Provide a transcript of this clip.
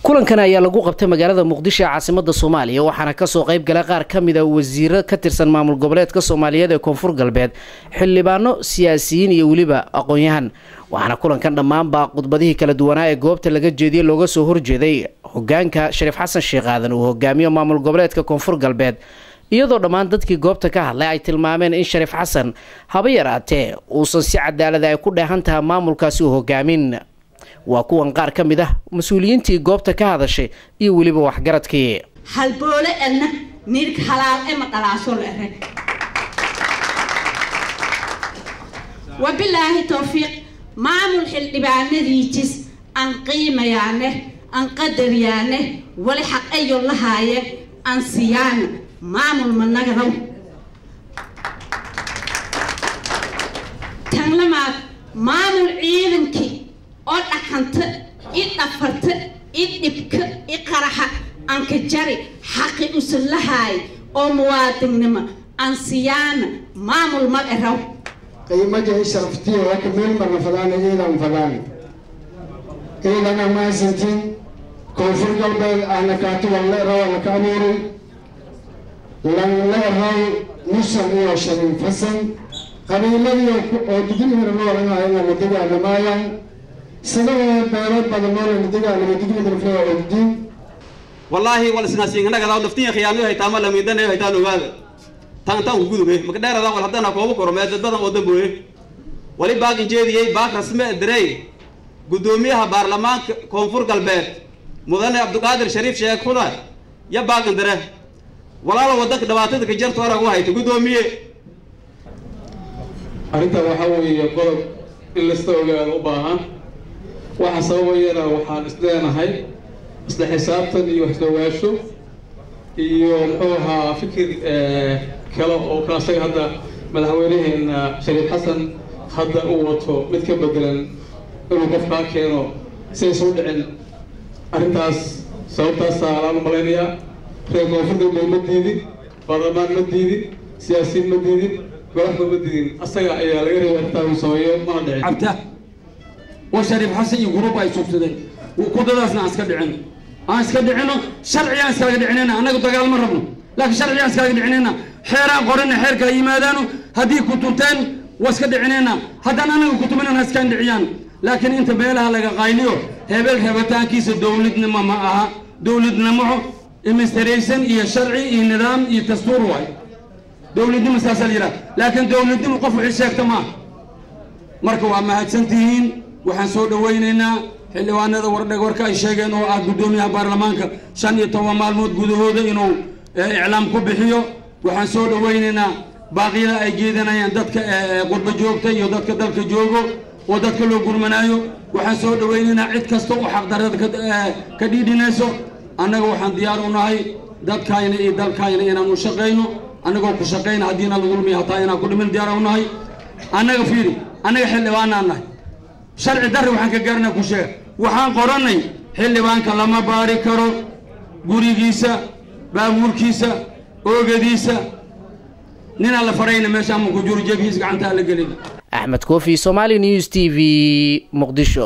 kulankan ayaa lagu qabtay magaalada muqdisho ee caasimada soomaaliya waxaana kasoo qayb gala qaar ka mid a wasiiro ka tirsan maamul goboleedka soomaaliyeed ee koonfur galbeed xildhibaano siyaasiyiin iyo weliba aqoon-yahan waxaana kulankan dhammaanba khudbadihii kala duwanaa ee goobta laga jeediyey looga soo horjeeday hogaanka shariif xasan sheekh aadan uu hogaamiyo maamul goboleedka koonfur galbeed iyadoo dhammaan dadkii goobta ka hadlay ay tilmaameen in shariif xasan haba yaraatee uusan si cadaalada ay ku dheehan tahay maamulkaasi u hogaamin waa kuwan qaar ka mid ah mas-uuliyiintii goobta ka hadashay iyo weliba waxgaradkii halboole edna niirka halaal ema dhalaasho la ereg wabilaahi towfiiq maamul xildhibaanadiijis aan qiimayaane aan qadaryaane wali xaq ayo lahaaye aan siyaana maamul managaraw tan lamaad maamul ciidankii oo dhaqanta i dhafarta i dhibka i qaraxa anka jari xaqi usan lahaay oo muwaadinnimo aan siyaana maamul ma eraw qiimadii sharaftii waka meel marna fadaan iidan fadaan iidana maasantin koonfur galbeed ahna kaati wan la eraw ana ka abuurin lan la eraw musan iyo shariif xasan qabiiladii oo digilhira noolanaayana la dagaalamaayaan sidoo beelo badan noolana dagaalama digilhirflaa ogdiin wallaahi wal isnaasiinganagadaw naftiya khiyaano haytaama lamiidana haytaan ogaada tan tan gudube maka dheerada wal haddana koobu korome dad badan oo damboye wali baaq injeediyey baaq rasme direy guddoomiyaha baarlamaanka koonfur galbeed mudane cabdiqaadir shariif sheekh xuna ya baaqan dire walaalo wadanka dhibaatada ka jarta orag u hayta guddoomiye arrintan waxaa weeye qodob in lasta ogaado u baahan waxa sababayana waxaan isleenahay isla xisaabtan iyo waxsoogaasho iyo muxuu ahaa fikir kale oo ka asaga hadda madaxweynaheena shariif xasan hadda uu wato mid ka bedelan inuu qofkaa keeno si aysan u dhicin arrintaas sababtaasaa laan malaynayaa reer koonfur galbeed ma diidin baarlamaan ma diidin siyaasiyiin ma diidin golaxba ma diidin asaga ayaa laga reebay arrintaa uu sameeyo mana dhicin cabta oo shariif xasan iyo guruub ay subsadeen kudadaasna aan iska dhicino aan iska dhicino sharci aan iskaga dhicinayna annaga dagaal ma rabno laakiin sharci aan iskaga dhicinayna xeeraan qorina xeer kala yimaadaano haddii ku tunteen waa iska dhicinayna haddaan annaga kutuminan ha iskaan dhiciyaan laakiin inta meelaha laga qayliyo hebel rabitaankiisa dowladnimo ma aha dowladnimo administration iyo sharci iyo nidaam iyo dastuur waay dowladnimo saasaa la yidhaha laakiin dowladnimo qof wixii sheegta ma aha marka waa mahadsantihiin waxaan soo dhawaynaynaa xildhibaanada wardheg warka ay sheegeen oo ah guddoomiyaha baarlamaanka shan iyo toban maalmood gudahooda inuu iclaam ku bixiyo waxaan soo dhawaynaynaa baaqyada ay jeedanayaan dadka qurba joogta iyo dadka dalka joogo oo dadka loo gurmanaayo waxaan soo dhawaynaynaa cid kasta oo xaqdarrada ka dhiidhinayso annaga waxaan diyaar u nahay dadkayna iyo dalkayna inaan u shaqayno annagoo ku shaqayna haddiina lagu lumiya hataa inaan ku dhimin diyaar u nahay annaga fiiri annaga xildhibaanaan nahay sharci darri waxaan ka gaarnaa ku sheega waxaan qorannay xildhibaanka lama baari karo gurigiisa baabuurkiisa oogadiisa ninaan la farayna meesha ama ku juro jeebkiisa gacantaa la gelin axmed koofi somaali news t v muqdisho